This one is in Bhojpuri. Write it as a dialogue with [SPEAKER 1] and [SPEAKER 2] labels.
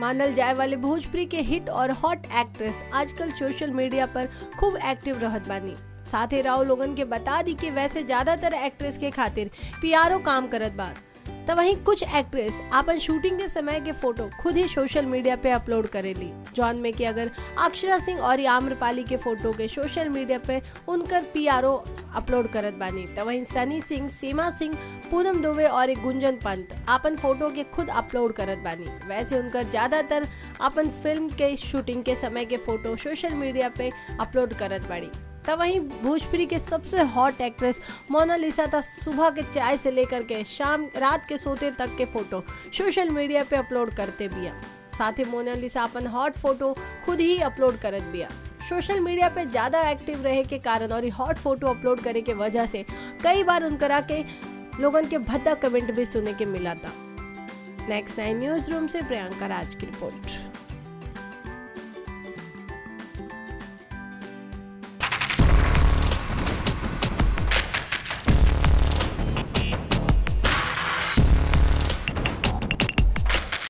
[SPEAKER 1] मानल जाए वाले भोजपुरी के हिट और हॉट एक्ट्रेस आजकल सोशल मीडिया पर खूब एक्टिव रहत बानी साथ ही राव लोगन के बता दी कि वैसे ज्यादातर एक्ट्रेस के खातिर पीआरओ काम करत बा तो वहीं कुछ एक्ट्रेस अपन शूटिंग के समय के फोटो खुद ही सोशल मीडिया पे अपलोड करेली जौन में कि अगर अक्षरा सिंह और आम्रपाली के फोटो के सोशल मीडिया पे उनकर पीआरओ अपलोड करत बानी तो वहीं सनी सिंह सीमा सिंह पूनम दुबे और एक गुंजन पंत अपन फोटो के खुद अपलोड करत बानी वैसे उनकर ज्यादातर अपन फिल्म के शूटिंग के समय के फोटो सोशल मीडिया पे अपलोड करत बाड़ी तब वहीं भोजपुरी के सबसे हॉट एक्ट्रेस मोनालिसा था सुबह के चाय से लेकर के शाम रात के सोते तक के फोटो सोशल मीडिया पे अपलोड करते बिया साथ ही मोनालिसा अपन हॉट फोटो खुद ही अपलोड करत बिया सोशल मीडिया पे ज़्यादा एक्टिव रहे के कारण और हॉट फोटो अपलोड करे के वजह से कई बार उनकरा के लोगन के भद्दा कमेंट भी सुने के मिला था नेक्स्ट नाइन न्यूज रूम से प्रियंका राज की रिपोर्ट